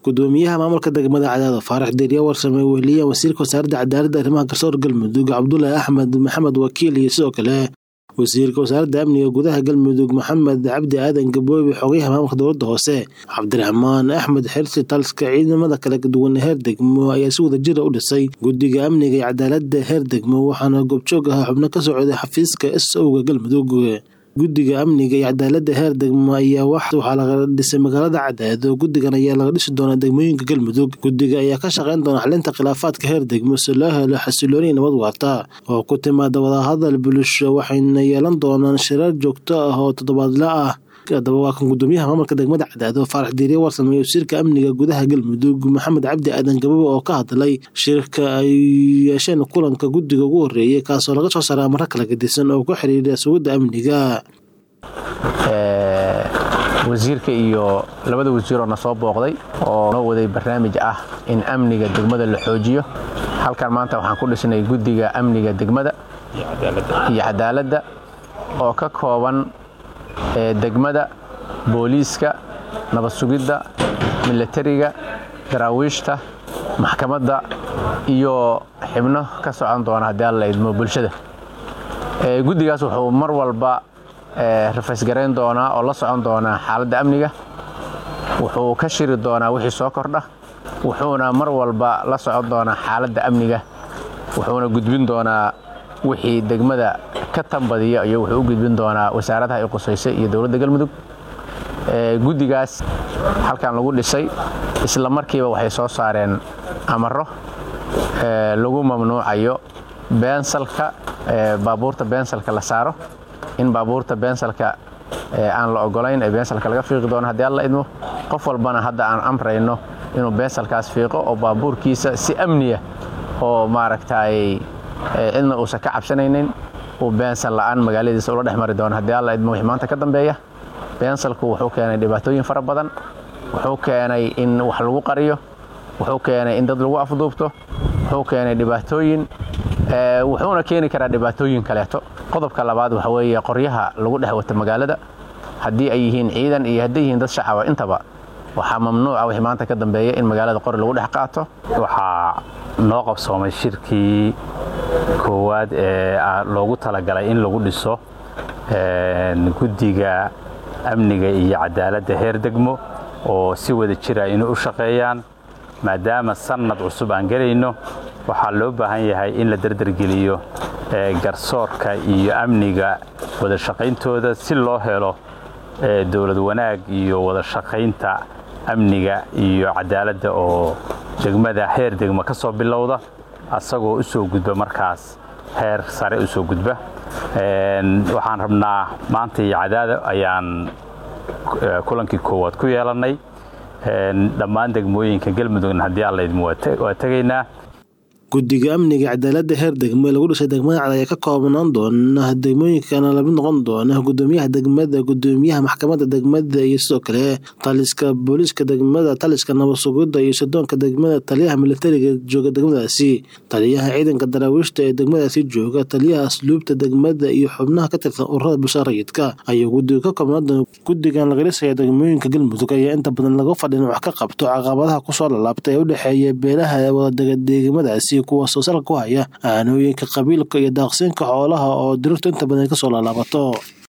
gudoomiyaha maamulka degmada cadaado faarax deeriya warsame weheliya wasiirka wasaaradda cadaaladda arrimaha garsoor galmudug cabdulaahi axmed maxamed wakiil iyo sidoo kale wasiirka wasaaradda amniga gudaha galmudug maxamed cabdi aadan gaboobe xogayaha maamulka dowladda hoose cabdiraxmaan axmed xirsi talska ciidamada kala duwan heer degmo ayaa si wada jira u dhisay guddiga amniga iyo cadaaladda heer degmo waxaana goobjoog ahaa xubno ka socday xafiiska s owga galmudug guddiga amniga iyo cadaaladda heer degmo ayaa waxaa laga dhisay magaalada cadaado guddigan ayaa laga dhisi doonaa degmooyinka galmudug guddiga ayaa ka shaqeyn doona xalinta khilaafaadka heer degmo si loo helo xasilooniya nabad waarta oo ku timaada wadahadal bulsho waxayna yeelan doonaan shirar joogto ah oo toddobaadle ah haddaba waa kan gudoomiyaha maamulka degmada cadaado faarax diiriye warsame iyo wasiirka amniga gudaha galmudug maxamed cabdi aadan gabobe oo ka hadlay shirka ay yeesheen kulanka guddiga ugu horeeyay kaasoo laga soo saaray amaro kala gedisan oo ku xiriira sugidda amniga wasiirka iyo labada wasiiroo na soo booqday oo noo waday barnaamij ah in amniga degmada la xoojiyo halkan maanta waxaan ku dhisnay guddiga amniga degmada iyo cadaaladda oo ka kooban degmada booliiska nabad sugidda milatariga daraawiishta maxkamadda iyo xibno ka socon doona haddii alla idmo bulshada guddigaas wuxuu mar walba rafaysgarayn doonaa oo la socon doonaa xaaladda amniga wuxuu ka shiri doonaa wixii soo kordha wuxuuna mar walba la socon doonaa xaaladda amniga wuxuuna gudbin doonaa wixii degmada ka tambadiya iyo wuxuu u gudbin doonaa wasaaradaha ay qusaysay iyo dowladda galmudug guddigaas halkan lagu dhisay isla markiiba waxay soo saareen amaro lagu mamnuucayo beensalka baabuurta beensalka la saaro in baabuurta beensalka aan la ogolayn ee beensalka laga fiiqi doono haddii alla idmo qof walbana hadda aan amrayno inuu beensalkaas fiiqo oo baabuurkiisa si amniya oo maaragtay cidna uusan ka cabsanaynin uu beensal la'aan magaaladiisa ula dhex mari doono haddii alla idmo wixii maanta ka dambeeya beensalku wuxuu keenay dhibaatooyin fara badan wuxuu keenay in wax lagu qariyo wuxuu keenay in dad lagu afduubto wuxuu keenay dhibaatooyin wuxuuna keeni karaa dhibaatooyin kaleeto qodobka labaad waxa weeye qoryaha lagu dhex wato magaalada haddii ay yihiin ciidan iyo hadday yihiin dad shacaba intaba waxaa mamnuuca wixii maanta ka dambeeya in magaalada qori lagu dhex qaato waxaa noo qabsoomay shirkii koowaad ee loogu talagalay in lagu dhiso guddiga amniga iyo cadaaladda heer degmo oo si wada jira inay u shaqeeyaan maadaama sannad cusub aan gelayno waxaa loo baahan yahay in la derdergeliyo garsoorka iyo amniga wada shaqayntooda si loo helo dowlad wanaag iyo wada shaqaynta amniga iyo cadaaladda oo degmada heer degmo ka soo bilowda asagoo u soo gudba markaas heer sare u soo gudba waxaan rabnaa maanta iyo cadaada ayaan kulankii koowaad ku yeelannay dhammaan degmooyinka galmudugna haddii allaydmo waa tegaynaa guddiga amniga cadaaladda heer degmo ee lagu dhisay degmada cad ayaa ka koobnaan doona degmooyinkana lamid noqon doona gudoomiyaha degmada gudoomiyaha maxkamadda degmada iyo sidoo kale taliska booliiska degmada taliska nabad sugidda iyo sidoonka degmada taliyaha militariga jooga degmadaasi taliyaha ciidanka daraawiishta ee degmadaasi jooga taliyaha asluubta degmada iyo xubnaha ka tirsan ururada bulshada rayidka ayuu guddiga ka koobnaan doona guddigan laga dhisaya degmooyinka galmudug ayaa inta badan laga fadhin wax ka qabto caqabadaha kusoo lalaabta ee u dhexeeya beelaha wadadega degmadaasi kuwaasoo salka ku haya aanooyinka qabiilka iyo daaqsinka xoolaha oo dirirtu inta badan ka soo laalaabato